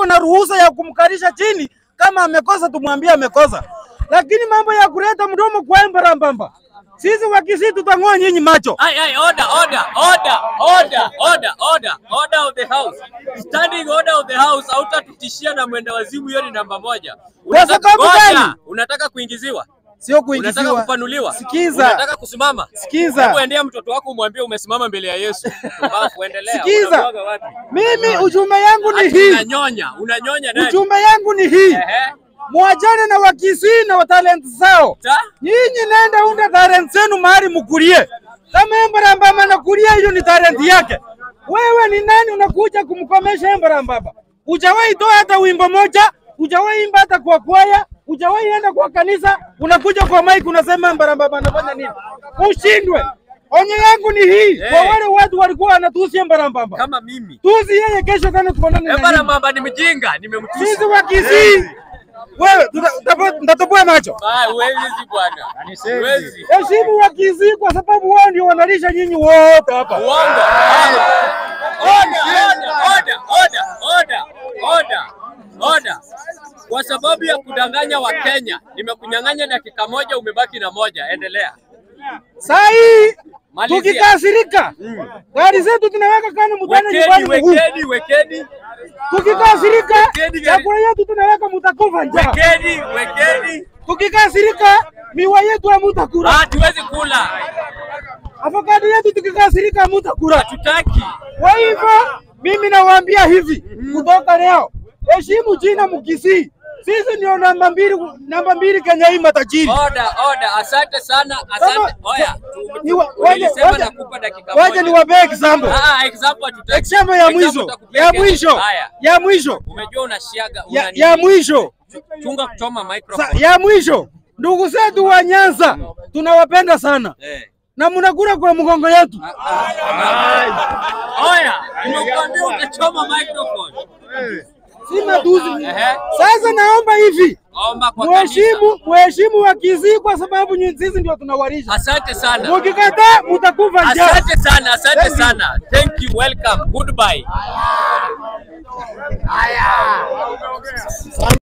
tuko na ruhusa ya kumkalisha chini, kama amekosa tumwambie amekosa, lakini mambo ya kuleta mdomo kwa embarambamba, sisi wakisi tutang'oa nyinyi macho. Ay, ay, order, order, order, order, order, order, order of the house. Standing order of the house, hautatutishia na mwenda wazimu, hiyo ni namba moja. Unataka- sababu ngoja, gani? Unataka kuingiziwa? Sio Unataka kuingiziwa. kupanuliwa? Sikiza. Unataka kusimama? Sikiza. Hebu endea mtoto wako umwambie umesimama mbele ya Yesu. Alafu endelea. Sikiza. Unamwaga wapi? Mimi ujumbe yangu ni Ati hii, Unanyonya, unanyonya nani? ujumbe yangu ni hii, Ehe. mwachane na wakisii na watalent zao. Ta? Nyinyi nenda unda talent zenu mahali mkulie. Kama Embarambaba anakulia, hiyo ni talent yake. Wewe ni nani unakuja kumkomesha Embarambaba? Hujawahi toa hata wimbo moja, hujawahi imba hata kwa kwaya, hujawahi enda kwa kanisa, unakuja kwa mic unasema Embarambaba anafanya nini? Ushindwe. Onyo yangu ni hii kwa Eh. wale watu walikuwa wanatusi Embarambaba, Kama mimi. tusi yeye kesho tena tuonane na Ebara nyinyi. mamba ni mjinga, nimemtusi. Sisi wa Kisii, wewe tuta- utapo- nitatoboa macho. Ah, huwezi bwana. Huwezi. Heshimu wa Kisii kwa sababu wao ndio wanalisha nyinyi wote hapa. Uongo. Order, order, order, order, order, order, order. Kwa sababu ya kudanganya Wakenya, nimekunyang'anya dakika moja, umebaki na moja. Endelea. Saa hii Malizia. tukikasirika, gari zetu tunaweka kando mtane nyumbani Wekeni, mguu. wekeni, wekeni, Tukikasirika, Wekeni gari. chakula yetu tunaweka mutakufa njaa. wekeni, wekeni. Tukikasirika, miwa yetu hamutakula. Ah, hatuwezi kula, Avokado yetu tukikasirika hamutakula. hatutaki. Kwa hivyo mimi nawaambia hivi kutoka leo, heshimu jina Mkisii. Sisi ndio namba mbili, namba mbili Kenya hii matajiri. Order, order. Asante sana, asante. Kama- Oya, Ni wa- waje- nilisema waje- nakupa dakika Waje moja. niwapee example. Ah, ah, example hatutaki. Example ya Example mwisho, utakupiga ya kesho. mwisho, Haya, ya mwisho, umejua unashiaga, ya, una ya nini? mwisho, Chunga kuchoma Sa, microphone. ya mwisho. Ndugu zetu wa Nyanza tunawapenda sana Eh. na mnakula kwa mgongo yetu. Oya, nimekuambia utachoma microphone. Si matusi. Ehe. Sasa naomba hivi, Omba kwa kanisa. mheshimu mheshimu wa Kisii kwa sababu nyinyi sisi ndio tunawalisha. Asante sana. Mukikataa mutakufa njaa. Asante sana, asante Thank you. sana. Thank you, welcome. Goodbye.